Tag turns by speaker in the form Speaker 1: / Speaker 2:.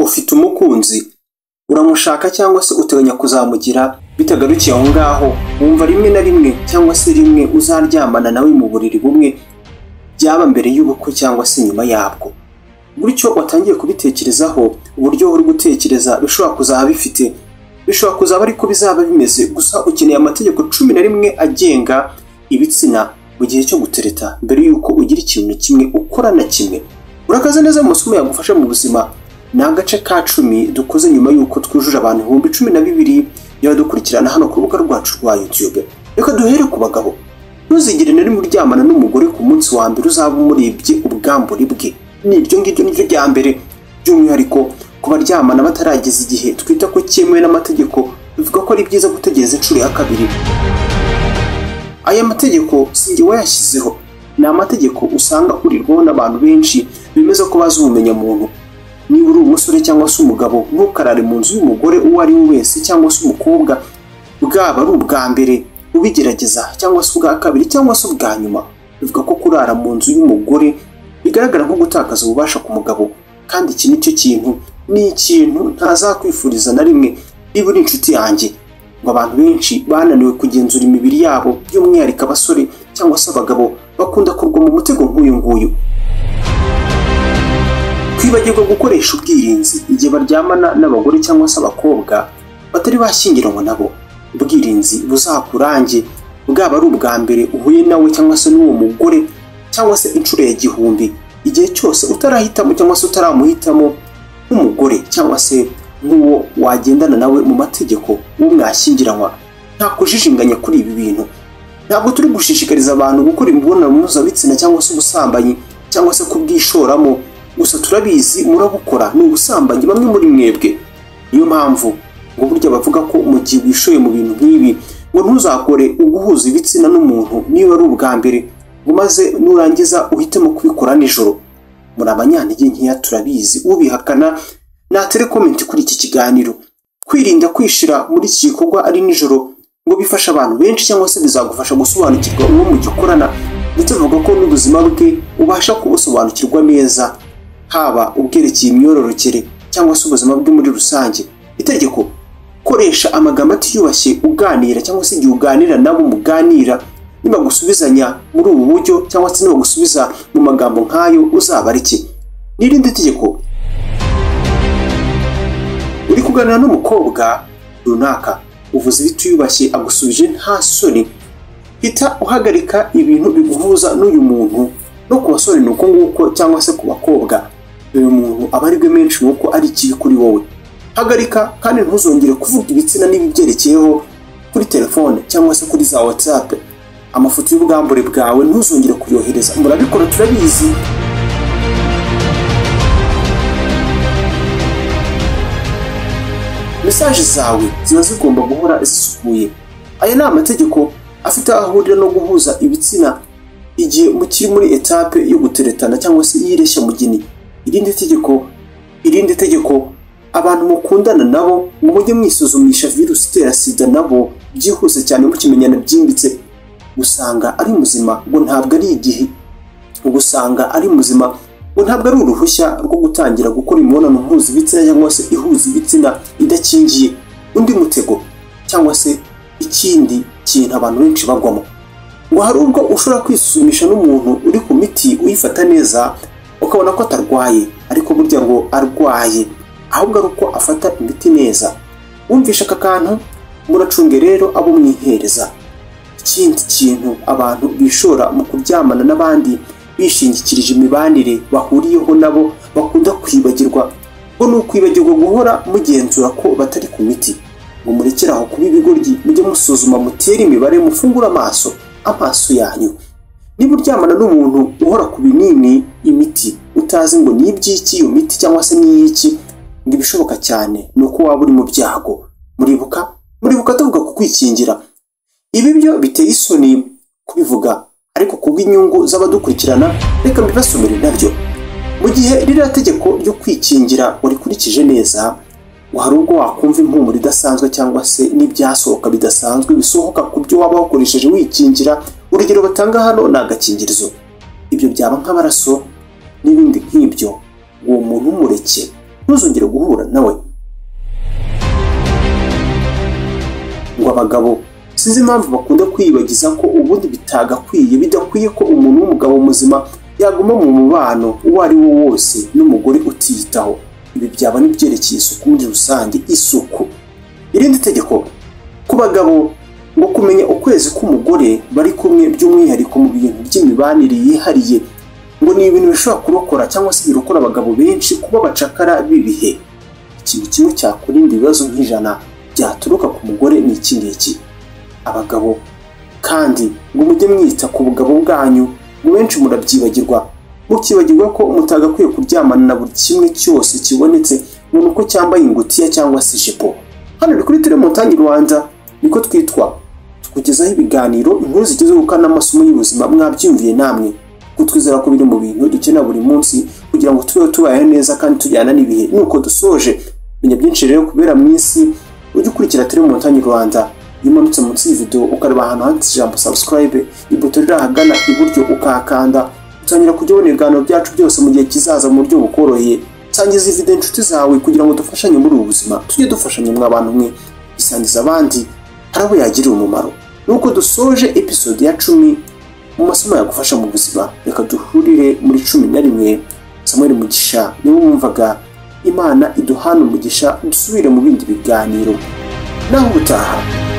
Speaker 1: ufite umukunzi uramushaka cyangwa se uteganya kuzamugira bitagarukiye aho ngaho wumva rimwe na rimwe cyangwa se rimwe uzaryamana nawe mu buriri bumwe byaba mbere y'ubukwe cyangwa se nyuma yabwo gutyo watangiye kubitekerezaho uburyo uri gutekereza bishobora kuzaba bifite bishobora kuzaba ariko bizaba bimeze gusa ukeneye amategeko cumi na rimwe agenga ibitsina mu gihe cyo gutereta mbere y'uko ugira ikintu na kimwe ukora na kimwe urakaza neza mu masomo yagufasha mu buzima ni agace ka cumi dukoze nyuma y'uko twujuje abantu ibihumbi cumi na bibiri biradukurikirana hano ku rubuga rwacu rwa YouTube reka duhere ku bagabo ntuzigere na rimwe uryamana n'umugore ku munsi wa mbere uzaba umuribye ubwambure bwe niryo ngiryo niryo rya mbere by'umwihariko ku baryamana batarageza igihe twita ko cyemewe n'amategeko bivuga ko ari byiza gutegereza inshuro ya kabiri aya mategeko si njye wayashyizeho ni amategeko usanga ahurirwaho n'abantu benshi bemeza ko bazi ubumenyamuntu niba uri umusore cyangwa se umugabo ntukarare mu nzu y'umugore uwo ari we wese cyangwa se umukobwa bwaba ari ubwa mbere ubigerageza cyangwa se ubwa kabiri cyangwa se ubwa nyuma bivuga ko kurara mu nzu y'umugore bigaragara nko gutakaza ububasha ku mugabo kandi iki ni cyo kintu ni ikintu ntazakwifuriza na rimwe niba uri inshuti yanjye ngo abantu benshi bananiwe kugenzura imibiri yabo by'umwihariko abasore cyangwa se abagabo bakunda kurwa mu mutego nk'uyu nguyu kwibagirwa gukoresha ubwirinzi igihe baryamana n'abagore cyangwa se abakobwa batari bashyingiranywe nabo ubwirinzi buzakurange bwaba ari ubwa mbere uhuye nawe cyangwa se n'uwo mugore cyangwa se inshuro ya gihumbi igihe cyose utarahitamo cyangwa se utaramuhitamo nk'umugore cyangwa se nk'uwo wagendana nawe mu mategeko uwo mwashyingiranywa nta kujijinganya kuri ibi bintu ntabwo turi gushishikariza abantu gukora imibonano mpuzabitsina cyangwa se ubusambanyi cyangwa se kubwishoramo gusa turabizi murabukora ni ubusambanyi bamwe muri mwebwe niyo mpamvu ngo burya bavuga ko mu gihe wishoye mu bintu nk'ibi ngo ntuzakore uguhuza ibitsina n'umuntu niba ari ubwa mbere ngo maze nurangiza uhitemo kubikora nijoro muri abanyantege nkeya turabizi ubihakana natere komenti kuri iki kiganiro kwirinda kwishira muri iki gikorwa ari nijoro ngo bifasha abantu benshi cyangwa se bizagufasha gusobanukirwa uwo mugikorana ndetse bavuga ko n'ubuzima bwe ubasha kubusobanukirwa neza haba ubwerekeye imyororokere cyangwa se ubuzima bwe muri rusange itegeko koresha amagambo atiyubashye uganira cyangwa se igihe uganira nabo muganira nibagusubizanya muri ubu buryo cyangwa se nibagusubiza mu magambo nk'ayo uzabareke n'irindi tegeko uri kuganira n'umukobwa runaka uvuze ibitiyubashye agusubije nta soni hita uhagarika ibintu biguhuza n'uyu muntu no ku basore ni uko nguko cyangwa se ku bakobwa uyu muntu aba ari menshi nk'uko ari ikibi kuri wowe hagarika kandi ntuzongere kuvuga ibitsina n'ibibyerekeyeho kuri telefone cyangwa se kuri za whatsapp amafoto y'ubwambure bwawe ntuzongere kuyohereza murabikora turabizi mesaje zawe ziba zigomba guhora zisukuye aya ni amategeko afite aho ahurira no guhuza ibitsina igihe mukiri muri etape yo guteretana cyangwa se y'ireshya mugeni irindi tegeko irindi tegeko abantu mukundana nabo ngo mujye mwisuzumisha virusi itera sida nabo byihuse cyane mukimenyana byimbitse usanga ari muzima ngo ntabwo ari igihe usanga ari muzima ngo ntabwo ari uruhushya rwo gutangira gukora imibonano mpuzabitsina cyangwa se ihuza ibitsina idakingiye undi mutego cyangwa se ikindi kintu abantu benshi bagwamo ngo hari ubwo ushobora kwisuzumisha n'umuntu uri ku miti uyifata neza ukabona ko atarwaye ariko burya ngo arwaye ahubwo ari uko afata imiti neza wumvisha aka kantu muracunge rero abo mwihereza ikindi kintu abantu bishora mu kuryamana n'abandi bishingikirije imibanire bahuriyeho nabo bakunda kwibagirwa ngo ni ukwibagirwa guhora mugenzura ko batari ku miti ngo murekere aho kuba ibigoryi mujye musuzuma mutere imibare mufungure amaso amaso yanyu niba uryamana n'umuntu uhora ku binini imiti utazi ngo ni iby'iki iyo miti cyangwa se ni iy'iki ngo ibishoboka cyane ni uko waba uri mu byago muribuka muribuka tuvuga ku kwikingira ibi byo biteye isoni kubivuga ariko kubw'inyungu z'abadukurikirana reka mbibasomere nabyo mu gihe ririya tegeko ryo kwikingira warikurikije neza hari ubwo wakumva impumuro idasanzwe cyangwa se n'ibyasohoka bidasanzwe bisohoka ku byo waba wakoresheje wikingira urugero batanga hano ni agakingirizo ibyo byaba nk'amaraso n'ibindi nk'ibyo uwo muntu umureke ntuzongere guhura nawe ngo abagabo sinzi impamvu bakunda kwiyibagiza ko ubundi bitagakwiye bidakwiye ko umuntu w'umugabo muzima yaguma mu mubano uwo ari wo wose n'umugore utiyitaho ibi byaba n'ibyerekeye isuku muri rusange isuku irindi tegeko ku bagabo ngo kumenya ukwezi k'umugore bari kumwe by'umwihariko mu bintu by'imibanire yihariye ngo ni ibintu bishobora kurokora cyangwa se birokora abagabo benshi kuba bacakara b'ibihe ikintu kimwe cyakurinda ibibazo nk'ijana byaturuka ku mugore ni iki ngiki abagabo kandi ngo mujye mwita ku bugabo bwanyu ngo benshi murabyibagirwa mukibagirwa ko mutagakwiye kuryamana na buri kimwe cyose kibonetse ngo ni uko cyambaye ingutiya cyangwa se ijipo hano ni kuri telemontanyi rwanda niko twitwa tukugezaho ibiganiro inkuru zigezeho kandi amasomo y'ubuzima mwabyumviye namwe kutwizera ko biri mu bintu dukenera buri munsi kugira ngo tubeho tubayeho neza kandi tujyana n'ibihe nuko dusoje menya byinshi rero kubera mu isi ujye ukurikira telemontanyi rwanda iyo umanutse munsi y'ividewo ukareba ahantu handitse ijambo subscribe ipoto riri ahagana iburyo ukahakanda utangira kujya ubona ibiganiro byacu byose mu gihe kizaza mu buryo bukoroheye sangiza iyi video inshuti zawe kugira ngo dufashanye muri ubu buzima tujye dufashanya mwa bantu mwe isangiza abandi hari abo yagirira umumaro nuko dusoje episode ya cumi mu masomo yagufasha mu buzima reka duhurire muri cumi na rimwe samuel mugisha niwe wumvaga imana iduhana umugisha dusubire mu bindi biganiro naho ubutaha